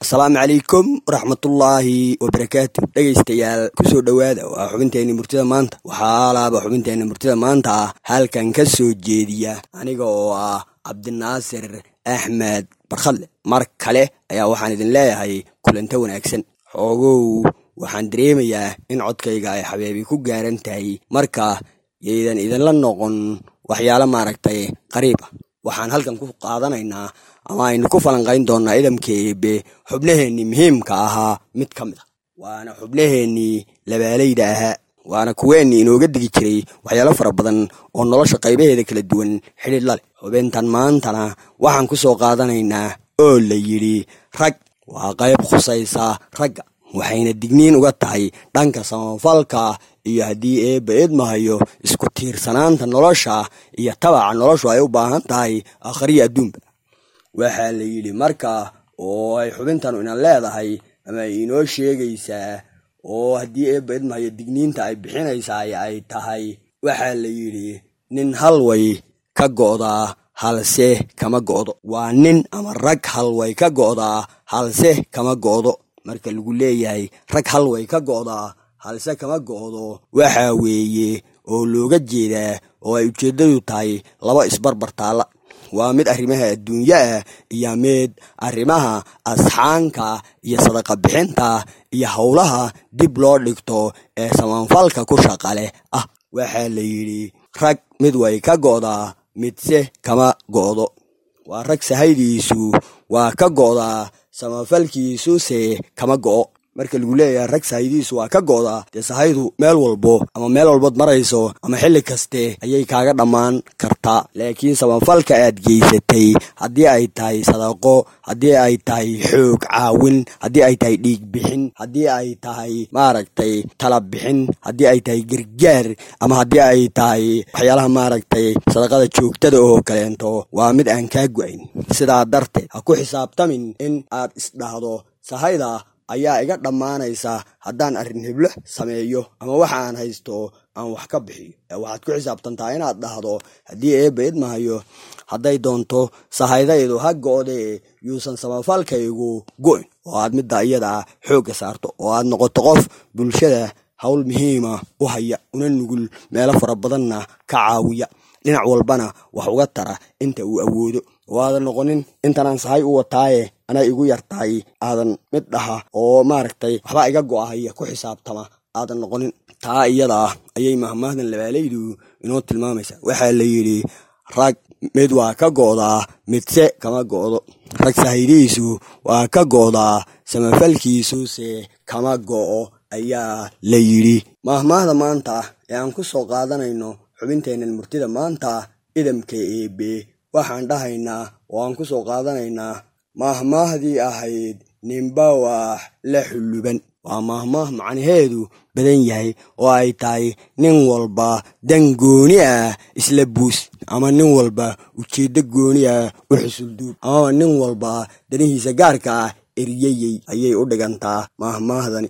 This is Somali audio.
asalaamu calaykum waraxmatullaahi wabarakaatu dhegaystayaal kusoo dhowaada waa xubinteenni murtida maanta waxaa laaba xubinteenni murtida maanta ah halkan ka soo jeediya aniga oo ah cabdinaasir axmed barkhadle mar kale ayaa waxaan idin leeyahay kulanta wanaagsan xoogow waxaan dareemayaa in codkayga ay xabeebi ku gaaran tahay marka yaydan idinla noqon waxyaalo maaragtay qariib ah waxaan halkan ku qaadanaynaa ama aynu ku falanqayn doonnaa idamka eebe xubnaheennii muhiimka ahaa mid ka mid a waana xubnaheennii labaalayda ahaa waana kuweennii inooga digi jiray waxyaalo fara badan oo nolosha qaybaheeda kala duwan xidhiidh la leh xubintan maantana waxaan ku soo qaadanaynaa oo la yidhi rag waa qayb khusaysa ragga waxayna digniin uga tahay dhanka samafalka iyo haddii eebba eedmahayo isku tiirsanaanta nolosha iyo tabaca noloshu ay u baahan tahay akhriya adduunba waxaa la yidhi marka oo ay xubintanu inan leedahay ama ay inoo sheegaysaa oo haddii eebba eedmahayo digniinta ay bixinaysaa ay tahay waxaa la yidhi nin halway ka go'daa halse kama go'do waa nin ama rag halway ka go'daa halse kama go'do marka lagu leeyahay rag halway ka go'daa halse kama go'do waxaa weeye oo looga jeedaa oo ay ujeeddadu tahay laba isbarbar taalla waa mid arrimaha adduunyo ah iyo mid arrimaha asxaanka iyo sadaqa bixinta iyo howlaha dib loo dhigto ee samaanfalka ku shaqa leh ah waxaa la yidhi rag mid way ka go'daa midse kama go'do waa rag sahaydiisu waa ka go'daa samafalkiisuse kama go'o marka lagu leeyahay rag sahaydiisu waa ka go'daa dee sahaydu meel walbo ama meel walbood marayso ama xilli kaste ayay kaaga dhammaan kartaa laakiin samafalka aad geysatay haddii ay tahay sadaqo haddii ay tahay xoog caawin haddii ay tahay dhiig bixin haddii ay tahay maaragtay tala bixin haddii ay tahay gargaar ama haddii ay tahay waxyaalaha maaragtay sadaqada joogtada oo kaleento waa mid aan kaa go-ayn sidaa darteed ha ku xisaabtamin in aad isdhahdo sahayda ayaa iga dhammaanaysa haddaan arrin heblo sameeyo ama waxa aan haysto aan wax ka bixiyo waxaad ku xisaabtantaa inaad dhahdo haddii eebba idmahayo hadday doonto sahaydaydu ha go'dee yuusan samafalkaygu go'in oo aad midda iyada xoogga saarto oo aad noqoto qof bulshada howl muhiima u haya una nugul meelo fara badanna ka caawiya dhinac walbana wax uga tara inta uu awoodo oo aadan noqonin intanaan sahay u wataaye anay igu yartahay aadan mid dhaha oo maaragtay waxbaa iga go'ahaya ku xisaabtama aadan noqonin taa iyada ah ayay mahmaahdan labaalaydu inoo tilmaamaysaa waxaa la yidhi rag mid waa ka go'daa midse kama go'do rag sahaydiisu waa ka go'daa samafalkiisuse kama go'o ayaa la yidhi mahmaahda maanta ee aan ku soo qaadanayno xubinteennan murtida maanta idamka eebe waxaan dhahaynaa oo aan ku soo qaadanaynaa maahmaahdii ahayd ninba wax la xulluban waa maahmaah macnaheedu badan yahay oo ay tahay nin walba dan gooni ah isla buus ama nin walba ujeeddo gooni ah u xusulduub amaba nin walba danihiisa gaarka ah eryayey ayay u dhigantaa maahmaahdani